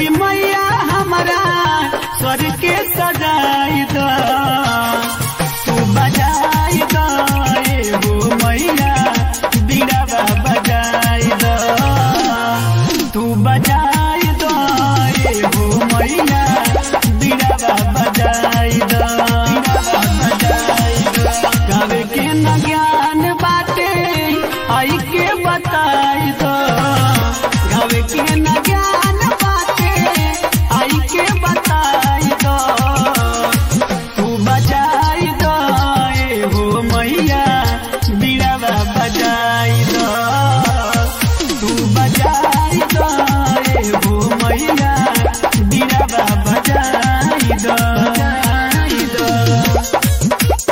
सरस्वती मैया हमारा स्वर के सजाई द तू बजाई द ए हो मैया बीड़ावा बजाई द तू बजाई द ए हो मैया बीड़ावा बजाई द बजाई द गावे के न ज्ञान बाटे आई के बताई द गावे के न ज्ञान बाटे आई के बताई द तू बजाई द ए हो मैया बीड़ावा बजाई द तू बजाई द ए हो मैया बीड़ावा बजाई द बजाई द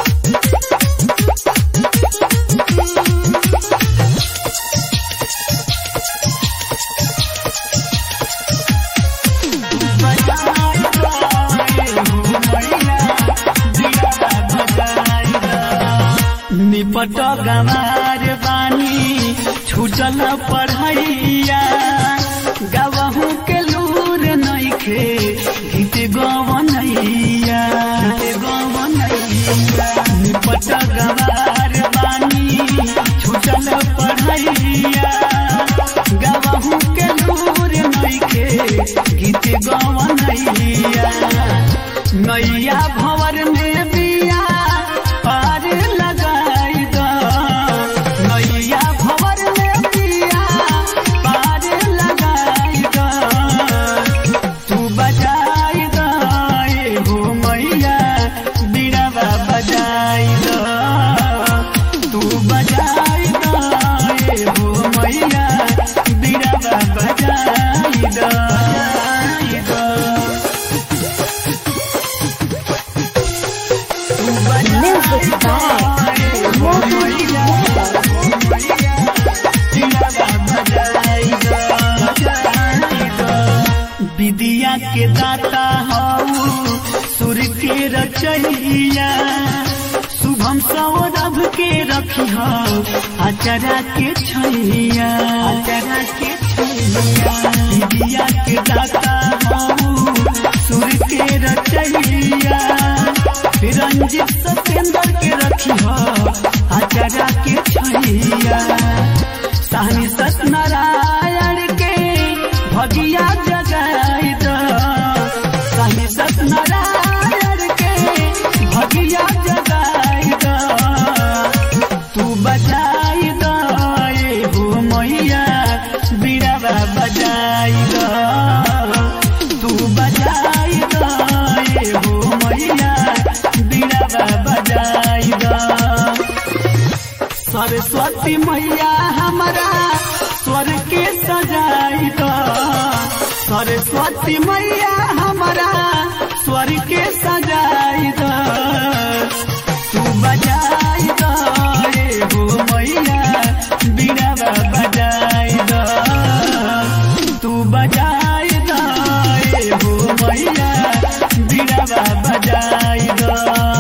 निपट गमार बानी छूटल पढ़ैया गवहू के लूर नइखे गीत गवनैया गवनैया निपट गमार बानी छूटल पढ़ैया गवहू के लूर नइखे गीत गवनैया नैया भंवर में बिया पार लगाई द नैया भंवर में बिया पार लगाई द तू बजाई द ए हो मैया बीड़ावा बजाई द तू बजाई द ए हो मैया बीड़ावा बजाई द बजाई द Music by Mohan विद्या के दाता हऊ सुर के रचैया शुभम सौरभ के रखी हो अचरा के छैया अचरा के छैया विद्या के दाता हऊ सुर के रचैया रंजित सत्येंद्र के रखी हो अचरा के छैया सहनी सत्यनारायण के भगिया जगाई द सहनी सत्यनारायण के भगिया जगाई द तू बजाई द ए हो मैया बीड़ावा बजाई द तू बजाई द ए हो मैया बीड़ावा बजाई द सरस्वती मैया हमारा स्वर के सजाई द सरस्वती मैया हमारा स्वर के सजाई द तू बजाई द ए हो मैया बीड़ावा बजाई द तू बजाई द ए हो मैया बीड़ावा बजाई द